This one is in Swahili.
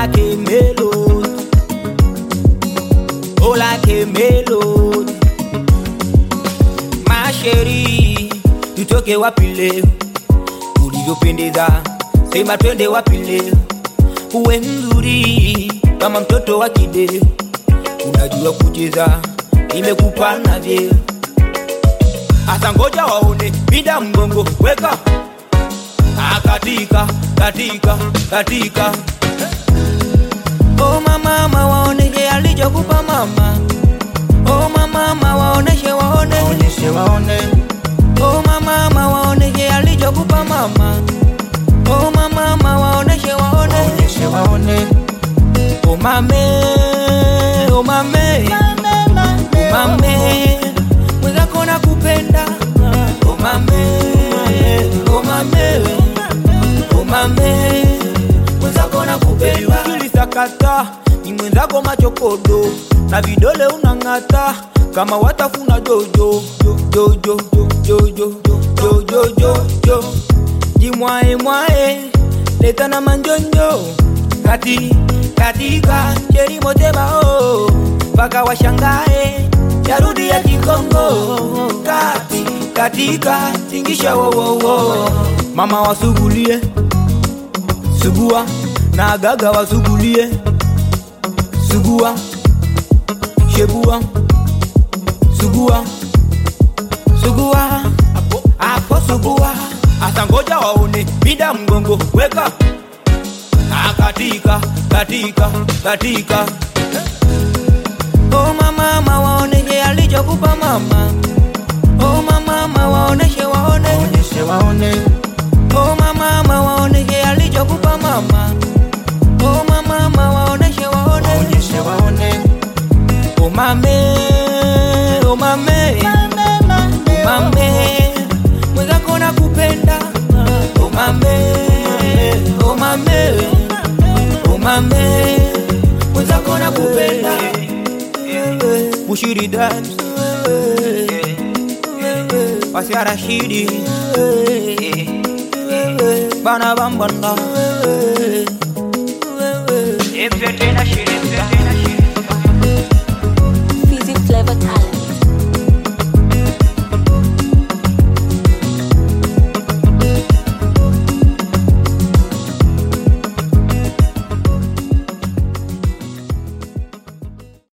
like a melody. Oh, like a melody. Masheri, tutoke wapi leo? Ulivyopendeza, sema twende wapi leo? Uwe mzuri kama mtoto wa kideo, unajua kucheza, imekupa na vyeo. Asa ngoja waone, pinda mgongo, weka Ah, katika katika katika Oh mama mama waoneshe alichokupa mama Oh mama mama waoneshe waone Waonyeshe waone, Oh mama mama waoneshe alichokupa mama Oh mama mama waoneshe waone waonyeshe waone. Oh mame Oh mame Oh mame Mwenzako nakupenda Oh mame Oh mame Oh mame Mwenzako nakupenda Ukilisakata ni mwenzako machokodo na vidole unang'ata kama watafuna jojo jojo jojo jojo jojo jo jimwae mwae leta na manjonjo kati katika cherimotebao mpaka washangae yarudi ya kikongo kati katika tingisha wowowo mama wasugulie sugua na gaga wasugulie sugua shebua sugua sugua apo, apo sugua asa ngoja waone pinda mgongo weka Ah, katika katika katika Oh mama mama waoneshe alichokupa mama Oh mama mama waoneshe waone Waonyeshe waone, Oh mama mama waoneshe alichokupa mama Oh mama mama waoneshe waone waonyeshe waone. Oh mame Oh mame Oh mame Mwenzako nakupenda Oh mame Oh mame Oh mame Mwenzako nakupenda Mushiri Dams Pasia Rashidi Bana Bambanda Empe tena shiri, empe tena